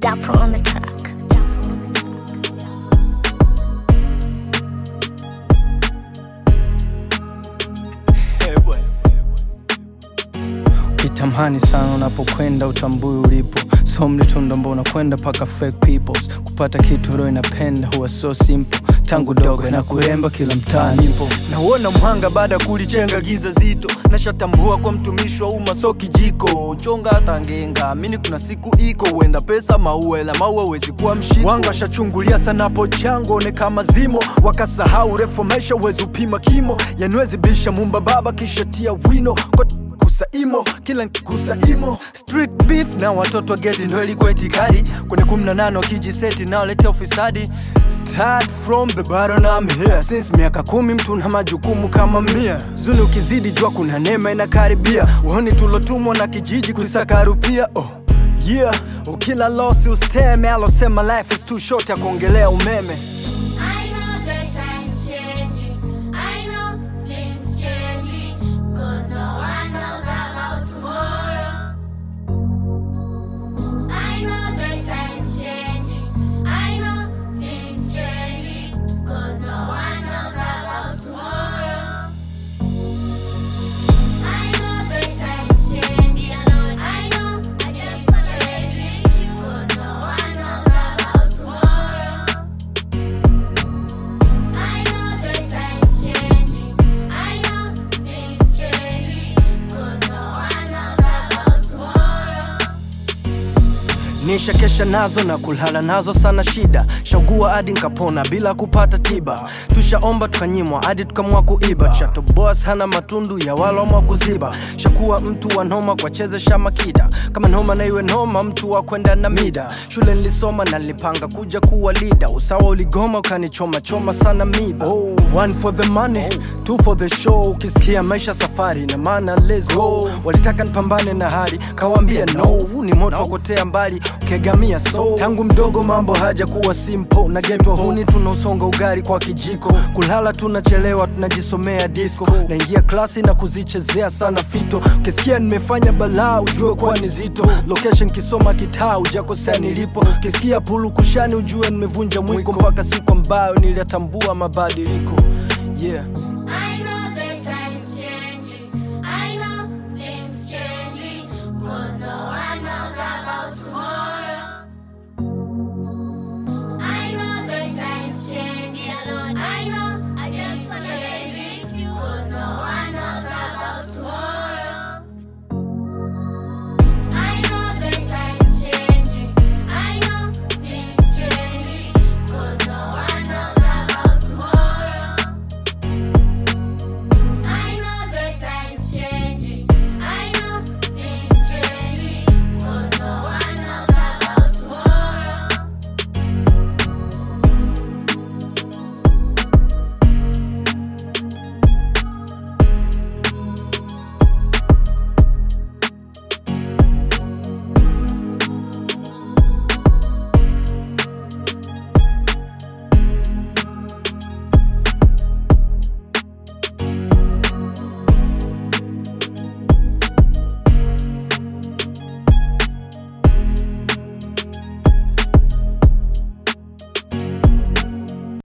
Dapper on the track. Kitamani sana unapokwenda utambui ulipo so mlitunda mbona kwenda paka fake peoples kupata kitu roho inapenda huwa so simple tangu dogo na kuremba kila mtaa nipo nauona mhanga baada ya kulichenga giza zito nashatambua kwa mtumishi wa umma so kijiko chonga hata ngenga amini kuna siku iko huenda pesa maua ila maua wezi kuwa mshiko wanga washachungulia sana po chango one kama zimo wakasahau refu maisha uwezi upima kimo yanwezi bisha mumba baba kisha tia wino kwa kusaimo kila nkusaimo street beef na watoto wa geti ndo ilikuwa itikadi kwenye kumi na nane wakijiseti naoletea ufisadi Start from the bottom I'm here since miaka kumi mtu na majukumu kama mia zuni ukizidi jua kuna neema inakaribia uoni tulotumwa na kijiji kusakarupia oh. Yeah, ukila losi usteme alosema life is too short ya kuongelea umeme I know that time's changing. I know things changing. Cause no one knows about tomorrow. I know that time's changing. I know things changing. Cause no one knows about tomorrow. I know that time's changing. I know things changing. Cause no one knows about tomorrow. I know that time's changing. I know things changing. Cause no one knows about tomorrow. nisha kesha nazo na kulala nazo sana shida shaugua hadi nkapona bila kupata tiba tushaomba tukanyimwa hadi tukamwa kuiba chato boss hana matundu ya walomwa kuziba shakuwa mtu wa noma kwa chezesha makida kama noma na iwe noma mtu wa kwenda na mida shule nilisoma na nilipanga kuja kuwa lida usawa uligoma ukanichoma choma sana miba oh, one for the money two for the show ukisikia maisha safari na maana let's go walitaka nipambane na hali kawambia no huu ni moto wakotea mbali ukegamia so tangu mdogo mambo haja kuwa simple na getwa huni tunausonga ugari kwa kijiko kulala tunachelewa tunajisomea disco naingia klasi na kuzichezea sana fito ukisikia nimefanya balaa ujue kuwa ni zito location kisoma kitaa ujakosea nilipo ukisikia pulu kushani ujue nimevunja mwiko mpaka siku ambayo niliyatambua mabadiliko yeah